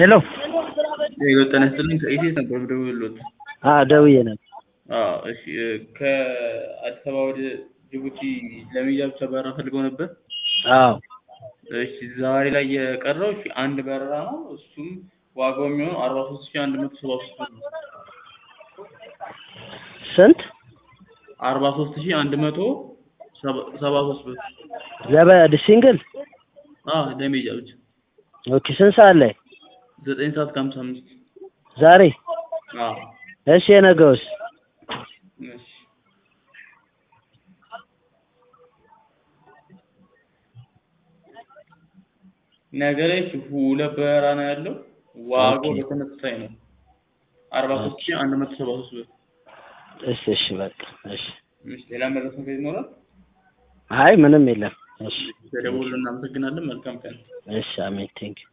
ሄሎ ጤና ይስጥልኝ ከኢቴስ ነበር የምደውልልዎት። አዎ ደውዬ ነበር። አዎ እሺ ከአዲስ አበባ ወደ ጅቡቲ ለመሄጃ ብቻ በረራ ፈልገው ነበር? አዎ እሺ ዛሬ ላይ የቀረው እሺ አንድ በረራ ነው። እሱም ዋጋው የሚሆነው አርባ ሶስት ሺህ አንድ መቶ ሰባ ሶስት ብር ነው። ስንት? አርባ ሶስት ሺህ አንድ መቶ ሰባ ሶስት ብር። ዘበድ ሲንግል? አዎ ለመሄጃ ብቻ ኦኬ ስንት ሰዓት ላይ? ዘጠኝ ሰዓት ከሀምሳ አምስት ዛሬ? አዎ እሺ የነገውስ? እሺ ነገ ላይ እሺ ሁለት በረራ ነው ያለው። ዋጋው ኦኬ። በተመሳሳይ ነው። አርባ ሶስት ሺህ አንድ መቶ ሰባ ሶስት ብር። እሺ እሺ በቃ እሺ። እሺ ሌላ መረጃ ነገር ይኖራል? አይ ምንም የለም። እሺ ተደውሎ እናመሰግናለን። መልካም ቀን። እሺ አሜን ቴንኪው